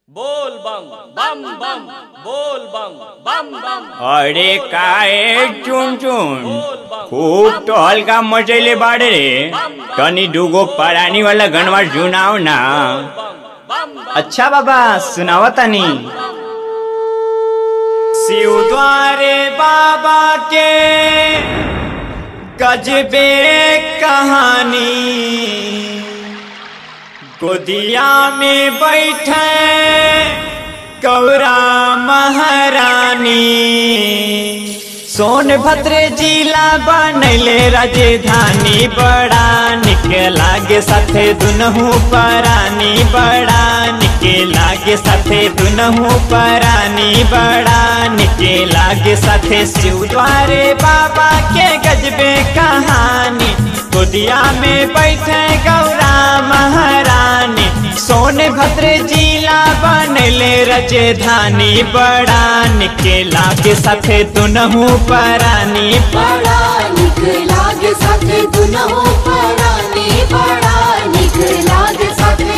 बोल बम बम बम बोल बम बम बम अरे काय चुन चुन बोल बम खूप तो हलका मचैले बाड़े रे तनी दुगो परानी वाला गणवा सुनाओ ना बम बम बम अच्छा बाबा सुनाओ तनी शिव द्वारे बाबा के गजबे कहानी गोदिया में बैठे गौरा महारानी सोनभद्र जिला बनले राजधानी बड़ा निक लागे साथे दुनहु परानी बड़ा निक लागे साथे दुनहु परानी बड़ा निक लागे साथे शिव द्वारे बाबा के गजबे कहानी गोदिया में बैठे गौरा महारानी सोनभद्र जिला बनले राजधानी बड़ा निकेला के साथे दुनहु परानी बड़ा निक लागे साथे दुनहु परानी बड़ा निक लागे साथे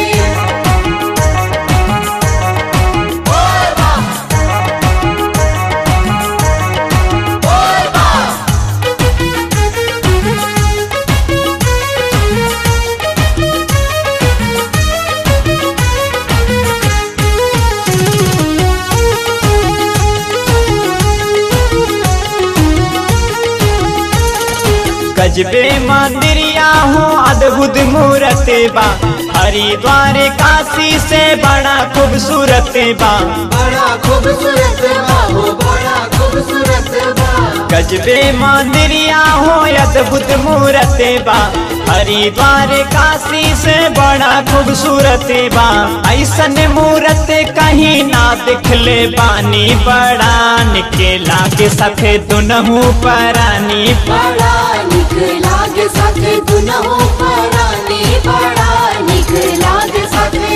बोल बम बोल बम गजबे मंदिरिया हो अद्भुत मूर्त बा हरिद्वार काशी से बड़ा खूबसूरत बा बड़ा खूबसूरत बा हो बड़ा खूबसूरत बा गजबे मंदिरिया हो अद्भुत मूर्त बा हरिद्वार काशी से बड़ा खूबसूरत बा ऐसन मूर्त कहीं ना दिखले बानी बड़ा निकेला के साथे दुनहु परानी बड़ा निक लागे साथे दुनहु परानी बड़ा निक लागे साथे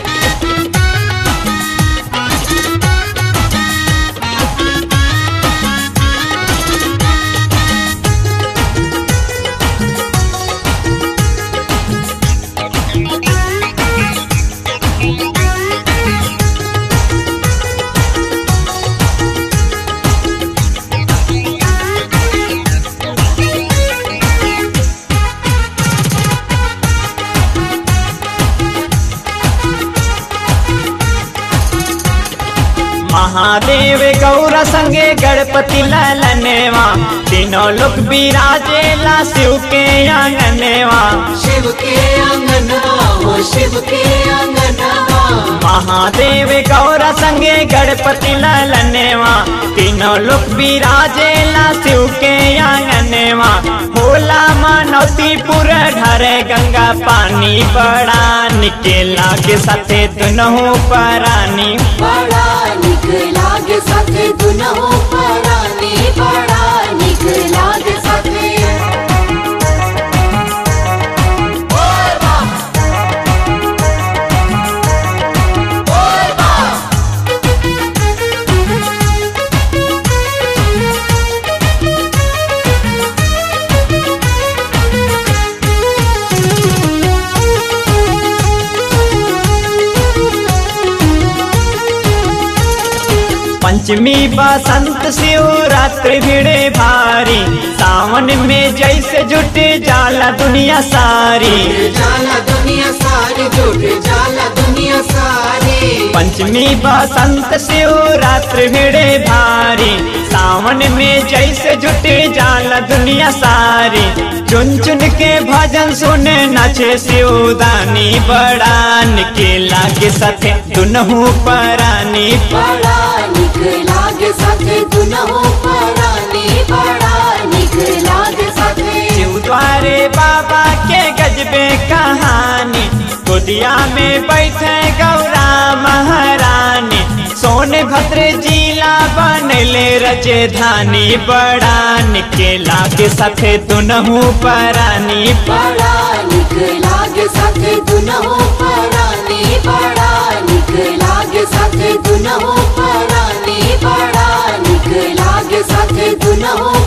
महादेव गौर संगे गणपति ललनेवा तीनों लोग विराजेला शिव के आंगनेवा शिव के अंगनवा हो शिव के अंगनवा महादेव गौर संगे गणपति ललनेवा तीनों लोग विराजेला शिव के आंगनेवा होला मनौती पूरा ढरे गंगा पानी बड़ा निकेला के साथे दुनहु परानी बड़ा निक लागे साथे दुनहु परानी बड़ा निक लागे साथे बोल बम बोल बम पंचमी बसंत शिवरात्रि भिड़े भारी सावन में जैसे जुटे जाला दुनिया सारी जाला दुनिया सारी जुट जाला दुनिया सारी पंचमी बसंत शिवरात्रि भिड़े भारी सावन में जैसे जुटे जाला दुनिया सारी चुन चुन के भजन सुने नाचे शिवदानी बड़ा निकेला के साथे दुनहु परानी बड़ा निक लागे साथे दुनहु परानी बड़ा निक लागे साथे शिव द्वारे बाबा के गजबे कहानी गोदिया में बैठे गौरा महारानी सोनभद्र जिला बनले राजधानी बड़ा निकेला के साथे दुनहु परानी बड़ा निक लागे साथे दुनहु परानी बड़ा निक लागे साथे दुनहु परानी बड़ा निक लागे साथे दुनहु